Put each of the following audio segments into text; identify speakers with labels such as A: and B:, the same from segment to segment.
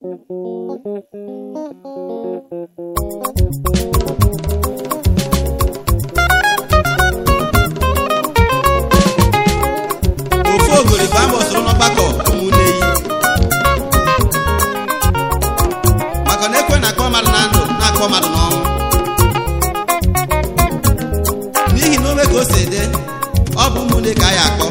A: ofu ogori bụ ama soro n'ọgbakọ ụmụnne yi maka na ekwe na-akpọ mmadụ na ndụ na-akpọ mmadụ n'ọnwụ n'ihi na ome ka o si dị ọ bụ ụmụnne ka a ya akpọ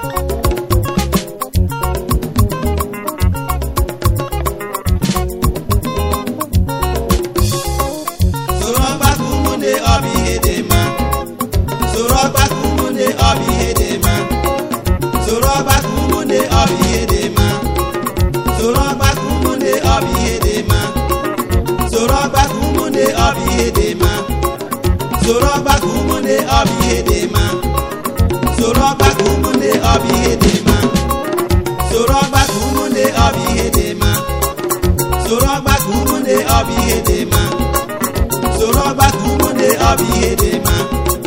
A: soro ọgbakọ ụmụnne ọ bụ ihe dị mma soro ọgbakọ ụmụnne ọ bụ ihe dị mma soro ọgbakọ ụmụnne ọ bụ ihe dị mma soro ọgbakọ ụmụnne ọ bụ ihe dị mma soro ọgbakọ ụmụnne ọ bụ ihe dị mma soro ọgbakọ ụmụnne ọ bụ ihe dị mma soro ọgbakọ ụmụnne ọ bụ ihe dị mma soro ọgbakọ ụmụnne ọ bụ ihe dị mma soro ọgbakọ ụmụnne ọ bụ ihe dị mma soro ọgbakọ ụmụnne ọ bụ ihe dị mma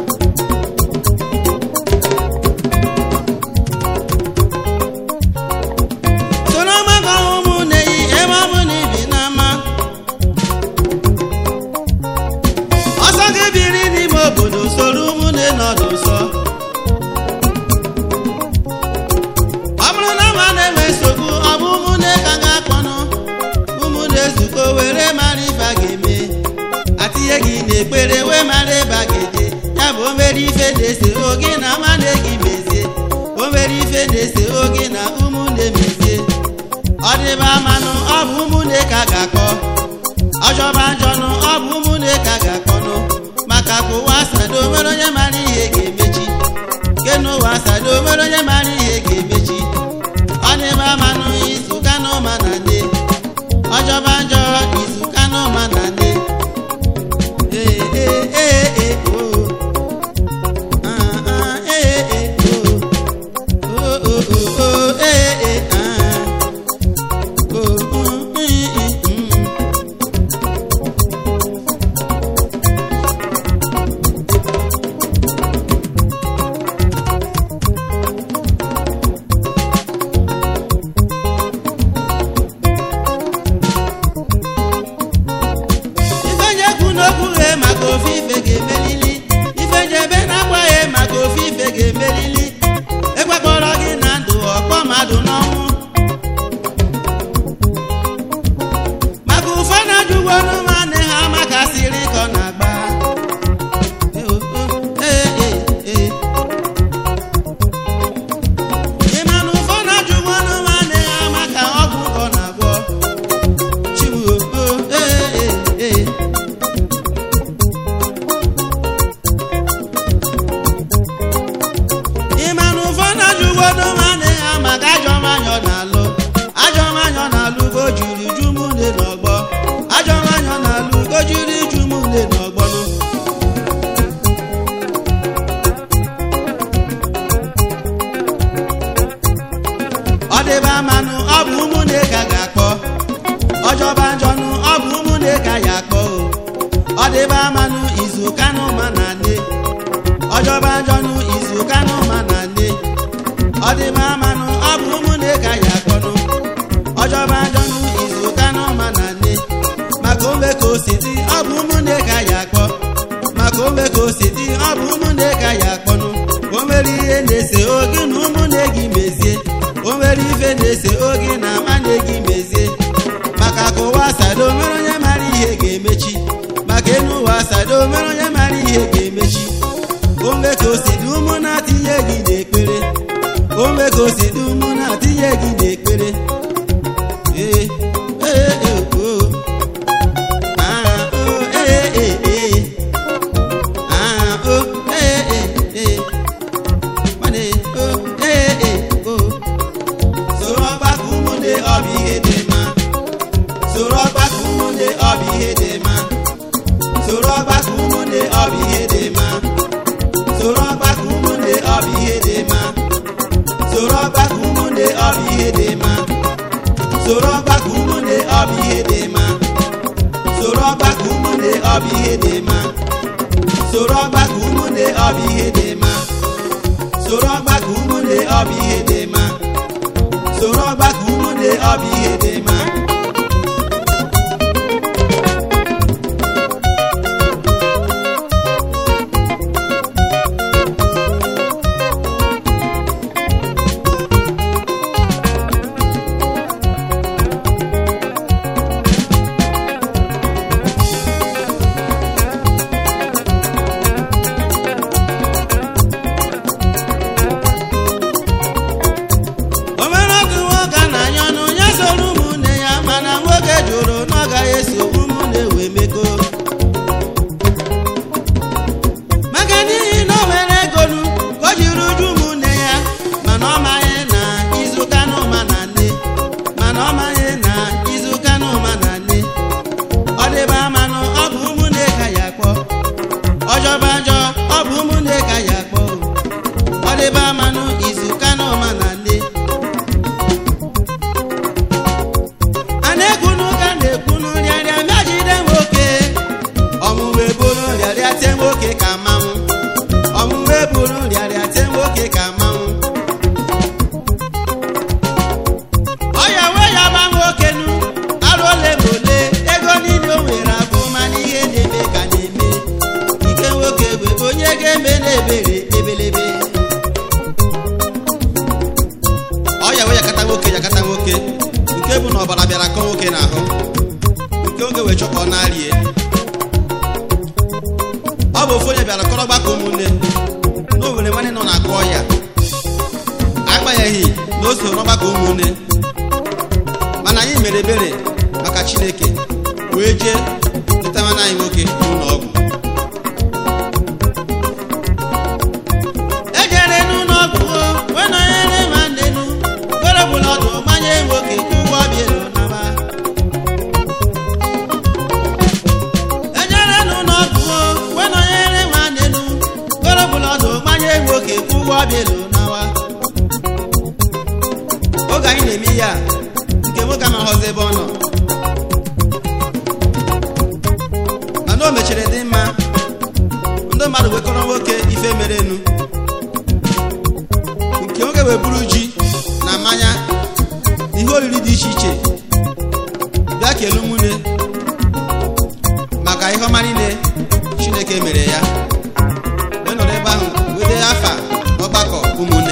A: soro ọgbakọ ụmụnne yi ebe ọ bụ na ibi n'ama ọsọ gị biri n'ime obodo soro ụmụnne nọdụ nsọ ọ bụrụ na ma na-enwe nsogbu ọ bụ ụmụnne ka ga-akpọnụ ụmụnne zukọ were mara ife a ga-eme atinye gị n'ekpere wee mara ebe a ga-eje ya bụ o mere ife na-ese oge na nwanne gị mezie o mere ife na-ese oge na ụmụnne mezie ọ dịba manụ ọ bụ ụmụnne ka a ga-akpọ ọjọba njọnụ ọ bụ ụmụnne ka a ga-akpọnụ maka ka ụwa asado nwere onye mara ihe ga-emechi nke n'ụwa asado nwere onye mara ihe ga-emechi ọ dịba manụ izu kanụ ma na nne ọjọba njọ izu kanụ ma na nne ee ee ee ee oo Ah, ah, ee ee oo oo oo oo oo ee ee ah oo mm, mm, mm. ife njekwu n'okwu ghe maka ofe ife ga-emelili ife njebe na-agbaghị maka ofe ife ga-emelili ekwekọrọ gị na ndụ ọkpọ mmadụ n'ọnwụ maka ụfọdụ ajụgwo nwanne ha maka siri kọ na-agba Ee, ee, ee. ị ma na ụfọdụ ajụgwo nwanne ha maka ọgwụ kọ na-agwọ Chiwo, oh, ee, ee, ee. ị ma na ụfọdụ ajụgwodo nwanne ha maka ajọ mmanya ọ na-alụ ajọ mmanya ọ na-alụ go juru ju mụnne n'ọgbọ ajọ mmanya ọ na-alụ go juru iju mụnne n'ọgbọnụ ọ dịba mmanụ ọ bụ ụmụnne ka ga-akpọ ọjọba njọnụ ọ bụ ụmụnne ka ya akpọ o ọ dịba mmanụ izu kanụ ma na nne ọjọba njọnụ izu kanụ ma na nne ọ dịba mmanụ ọ bụ ụmụnne ka ya akpọnụ ọjọba njọnụ izu kanụ ma na nne maka ome ka o si dị ọ bụ ụmụnne ka ya akpọ maka ome ka o si dị ọ bụ ụmụnne ka ya akpọnụ o nwere ihe na-ese oge na ụmụnne gị mezie o nwere ife na-ese oge na nwanne gị mezie maka ka ụwa asado nwere onye mara ihe ga-emechi maka enu ụwa asado nwere onye mara ihe ga-emechi ome ka o si dị ụmụ na-atinye gị n'ekpere ome ka o si dị ụmụ na-atinye gị n'ekpere ee ee ee oo ah oo ee ee ee ah oo ee ee ee nwanne oo ee ee oo soro ọgbakọ ụmụnne ọ bụ ihe dị mma soro ọgbakọ ụmụnne ọ bụ ihe dị mma soro ọgbakọ ụmụnne ọ bụ ihe dị mma soro ọgbakọ ụmụnne ọ bụ ihe dị mma soro ọgbakọ ụmụnne ọ bụ ihe dị mma soro ọgbakọ ụmụnne ọ bụ ihe dị mma soro ọgbakọ ụmụnne ọ bụ ihe dị mma soro ọgbakọ ụmụnne ọ bụ ihe dị mma soro ọgbakọ ụmụnne ọ bụ ihe dị mma soro ọgbakọ ụmụnne ọ bụ ihe dị mma na-akọ nwoke n'ahụ nke oge wee chọkọ na-arie ọ bụ ofu onye bịara kọrọ ọgbakọ ụmụnne na o nwere nwanne nọ na-akọ ọya agbanyeghị na o so n'ọgbakọ ụmụnne mana anyị mere ebere maka chineke wee jee leta nwanne anyị nwoke n'ụlọ ọgwụ ejere n'ụlọ ọgwụ o, wee nọnyere nwanne nu were bụla ọdụ gbanye nwoke ụgwọ bielu naba ejere n'ụlọ ọgwụ o, wee nọnyere nwanne nu were bụla ọdụ gbanye nwoke ụgwọ bielu nawa oge anyị na-eme ihe a nke nwoke amaghọzi ebe ọ nọ mana o mechiri dị mma ndị mmadụ wekọrọ nwoke ife merenu nke nwoke wee buru ji na mmanya ihe oriri dị iche iche bịa kelee nwunye maka ihe ọma niile chineke mere ya wee nọrọ ebe ahụ wee dee afa ọgbakọ ụmụnne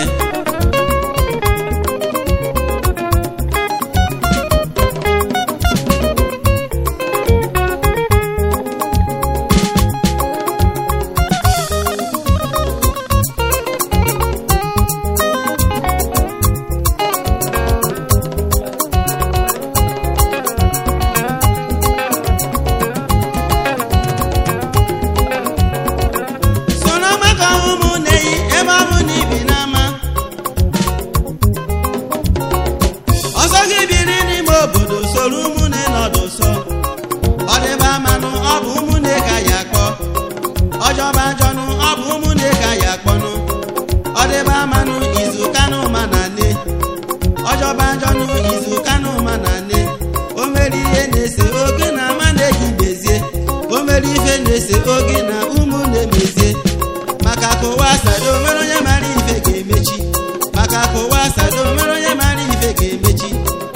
A: soro ọgbakọ ụmụnne yi ebe ọ bụ na ibi n'ama ọsọ gị biri n'ime obodo soro ụmụnne nọdụ sọ ọ dịba manụ ọ bụ ụmụnne ka ya akpọ ọjọba njọnụ ọ bụ ụmụnne ka ya akpọnụ ọ dịba manụ izu kanụ ma na nne ọjọba njọnụ izu kanụ ma na nne o mere ihe na-ese oge na ama na-eji mezie o mere ife na-ese oge na ụmụnne mezie maka ka ụwa sado mere onye mara ife ga-emechi maka ka ụwa sado mere onye mara ife ga-emechi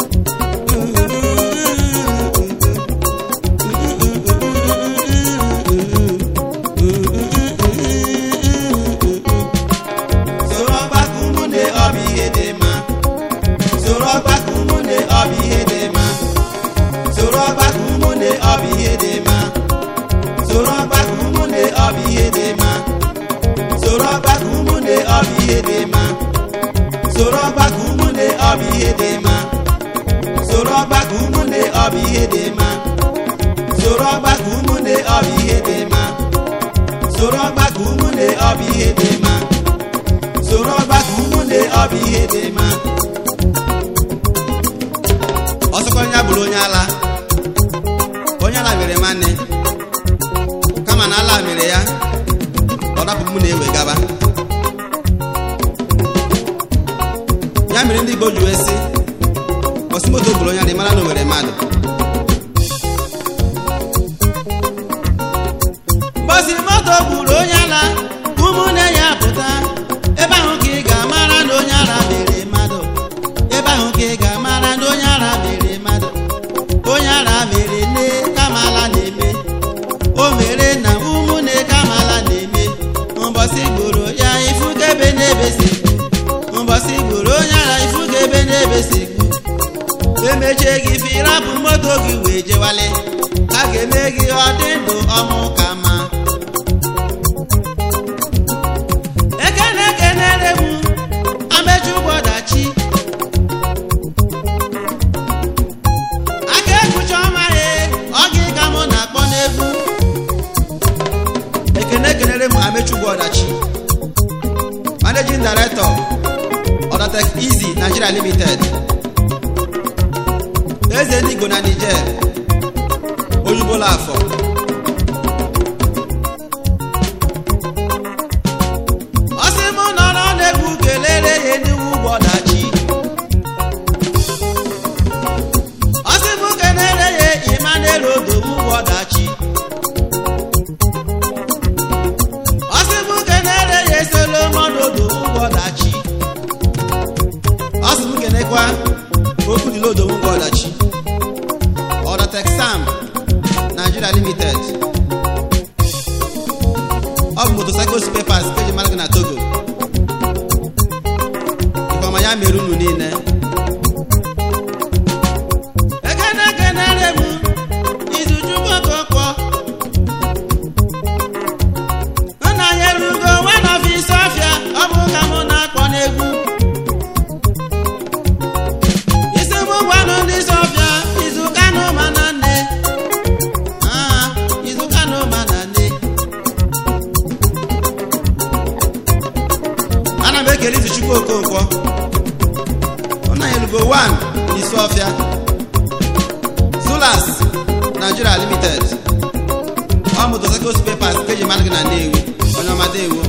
A: soro ọgbakọ ụmụnne ọ bụ ihe dị mma soro ọgbakọ ụmụnne ọ bụ ihe dị mma soro ọgbakọ ụmụnne ọ bụ ihe dị mma soro ọgbakọ ụmụnne ọ bụ ihe dị mma soro ọgbakọ ụmụnne ọ bụ ihe dị mma soro ọgbakọ ụmụnne ọ bụ ihe dị mma soro ọgbakọ ụmụnne ọ bụ ihe dị mma soro ọgbakọ ụmụnne ọ bụ ihe dị mma soro ọgbakọ ụmụnne ọ bụ ihe dị mma soro ọgbakọ ụmụnne ọ bụ ihe dị mma ọsọkwa onye bụrụ onye ala onye ala mere nwanne kama na ala mere ya ọ dapụ mụ na-ewe gaba ya mere ndị Igbo ji wee sị osimoto bụrụ onye ala ị mara na o nwere mmadụ mgbọsi moto gburu onye ala ụmụnne ya pụta ebe ahụ ka ị ga-amara na onye ara mere mmadụ ebe ahụ ka ị ga-amara na onye ara mere mmadụ onye ara mere nne kamala na-eme o mere na ụmụnne kamala na-eme mbọsị gburu ya ifuga ebe n'ebe si gbu mbọsị gburu onye ara ifuga ebe n'ebe si gbu emechie gị firapụ moto gị wee jewale a ga-eme gị ọ dị ndụ ọmụ ka mma ekene ekenere m amechi ụbọdachi aka ekpuchi ọma ya ọ gị ka mụ na-akpọ n'egwu ekene ekenere m amechi ụbọdachi managing director Odatek Easy Nigeria Limited eze ndị Igbo na Niger oyubola afọ ọ sị m nọrọ n'egwu kelere ya enyiwu ụgbọdachi ọ sị m kelere ya Emmanuel Odogwu ụgbọdachi ọ sị m kelere ya Solomon Odogwu ụgbọdachi ọ sị m kenekwa okwu dịla Odogwu ụgbọdachi Odatek Sam Nigeria Limited ọ bụ motocycle papers ka eji mara gị na Togo ifeọma ya mere unu niile ekene ọfịa zulas nigeria limited ọ motorcycles papers nke eji mmadụ gị na nnewi onye ọma dewo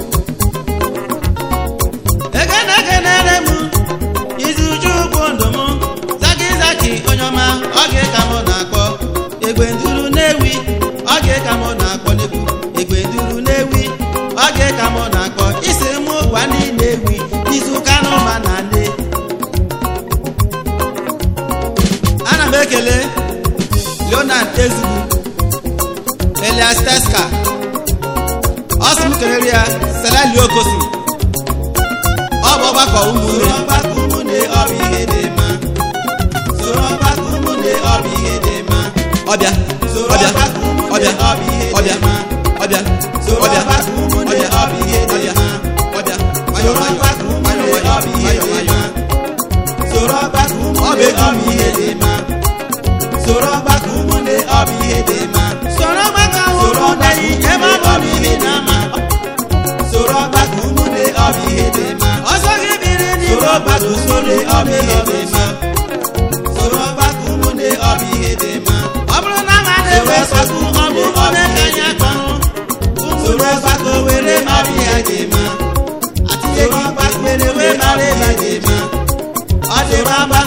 A: ekene ekenere m izuchukwu ndụ m zaki zaki onye ọma oge ka m na-akpọ egbe nduru na-ewi oge ka m na-akpọ n'ekwu egbe nduru na-ewi oge ka m na-akpọ isi m gwa ndị na-ewi n'izu ụka n'ụma na nne ana m ekele leonard ezugbu elias teska ọ sị m kelere ya selali okosi ọ bụ ọgbakọ ụmụnne ọgbakọ ụmụnne ọ bụ ihe dị mma soro ọgbakọ ụmụnne ọ bụ ihe dị mma ọbịa ọbịa ọbịa ọbịa ọbịa soro ọgbakọ ụmụnne ọ bụ ihe dị mma ọbịa nwayọ nwayọ nwayọ nwayọ nwayọ nwayọ soro ọgbakọ ụmụnne ọ bụ ihe dị mma soro ọgbakọ ụmụnne ọ bụ ihe dị mma soro ọgbakọ ụmụnne ebe ọ bụ ihe dị mma soro ọgbakọ ụmụnne ọ bụ ihe dị mma ọsọ gị biri n'ime ọgbakọ ụmụnne ọ bụ ihe dị mma soro ọgbakọ ụmụnne ọ bụ ihe dị mma ọ bụrụ na ma na-ewe sọkụ ọ bụ ụmụnne ka anyị akpọrọ soro ọgbakọ were mara ihe dị mma atinye gị ọgbakọ were wee mara ihe dị mma ọ dị mma